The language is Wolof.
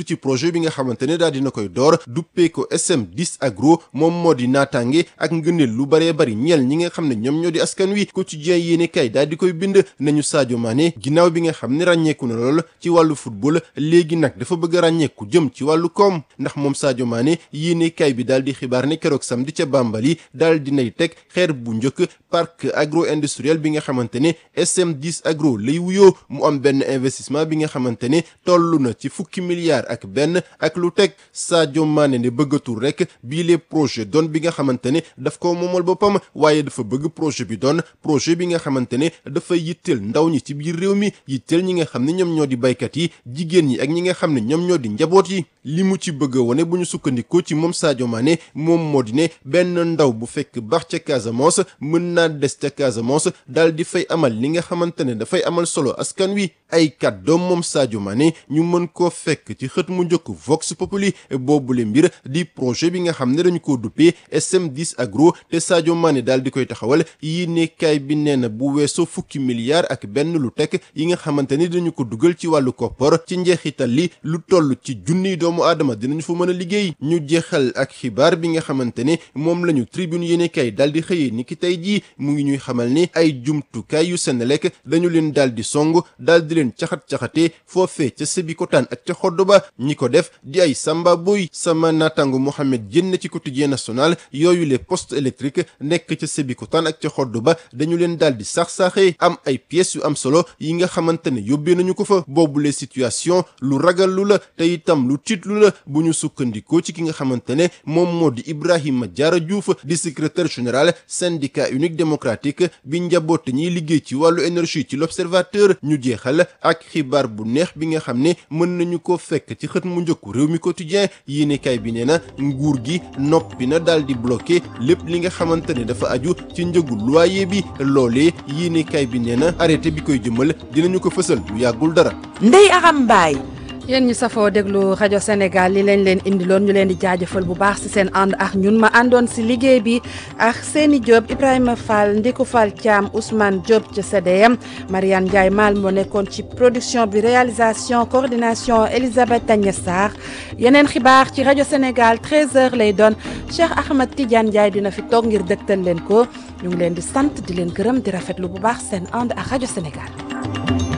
ci projet bi nga xamante ne daal dina koy door duppee ko SM10 agro moom moo di naataange ak ngëneel lu baree bari ñeel ñi nga xam ne ñoom ñoo di askan wi quotidien yéene kay daal di koy bind nañu Sadio Mané ginnaaw bi nga xam ne ràññeeku na lool ci wàllu football léegi nag dafa bëgg a ràññeeku jëm ci wàllu koom ndax moom Sadio Mané yéene kay bi daal di xibaar ne keroog samedi ca Bambali daal dinay teg xeer bu njëkk parc agro industriel bi nga xamante ne SM10 agro lay wuyoo mu am benn investissement bi nga xamante ne toll na ci fukki milliards ak benn ak lu teg Sadio Mané ne bëggatul rek bii les projet doon bi nga xamante ne daf ko moomal boppam waaye dafa bëgg projet bi doon projet bi nga xamante ne dafa yitteel ndaw ñi ci biir réew mi yitteel ñi nga xam ne ñoom ñoo di baykat yi jigéen ñi ak ñi nga xam ne ñoom ñoo di njaboot yi li mu ci bëgg a wone bu ñu sukkandikoo ci moom Sadio Mané moom moo di ne benn ndaw bu fekk baax ca Casamance mën naa des ca Casamance daal di fay amal li nga xamante ne dafay amal solo askan wi ay kàddoom moom Sadio Mané ñu mën koo fekk ci xët mu njëkk Vox Populi boobule mbir di projet bi nga xam ne dañu ko duppee SM10 agro te Sadio Mané daal di koy taxawal yi nekkaay bi nee na bu weesoo fukki milliards ak benn lu tekk yi nga xamante ni dañu ko dugal ci wàllu koppar ci njeexital li lu toll ci junniy doomu aadama dinañu fa mën a liggéey ñu jeexal ak xibaar bi nga xamante ne moom lañu tribune yéenekaay daal di xëyee ni ki tey jii mu ngi ñuy xamal ni ay jumtukaay yu Senelec dañu leen daal di song daal di leen caxat-caxatee foofee ca Sébikotane ak ca xodd ba ñi ko def di ay samba boy sama naataango Mohamed Diène ci quotidien national yooyu les postes électriques nekk ca Sébikotane ak ca xodd ba dañu leen daal di sax-saaxee am ay pièces yu am solo yi nga xamante ne yóbbee nañu ko fa boobule situation lu ragal lu la te itam lu tiitlu la bu ñu sukkandikoo ci ki nga xamante ne moom moo di Ibrahima Diarra Diouf di secrétaire général syndicat unique démocratique bi njaboote ñiy liggéey ci wàllu énergie ci l'observateur ñu jeexal ak xibaar bu neex bi nga xam ne mën nañu ko fekk ci xët mu njëkku réew mi quotidien yéenekaay bi nee na nguur gi noppi na daal di bloqué lépp li nga xamante ne dafa aju ci njëgu loyer bi loolee yéenekaay bi nee na arrêté bi koy jëmal dinañu ko fësal lu yàggul dara Ndeye Aram Mbaye yéen ñi safoo déglu rajo Sénégal li lañ leen indiloon ñu leen di jaajëfal bu baax ci seen ànd ak ñun ma àndoon ci liggéey bi ak Seni Diop Ibrahima Fall Ndiku Fall Thiam Ousmane Diop ca CDM Mariane Ndiaye Mal moo nekkoon ci production bi réalisation coordination Elisabeth Agnès Sarr yeneen xibaar ci rajo Sénégal 13h lay doon Cheikh Ahmed Tidiane Ndiaye dina fi toog ngir dëgtal leen ko ñu ngi leen di sant di leen gërëm di rafetlu bu baax seen ànd ak rajo Sénégal.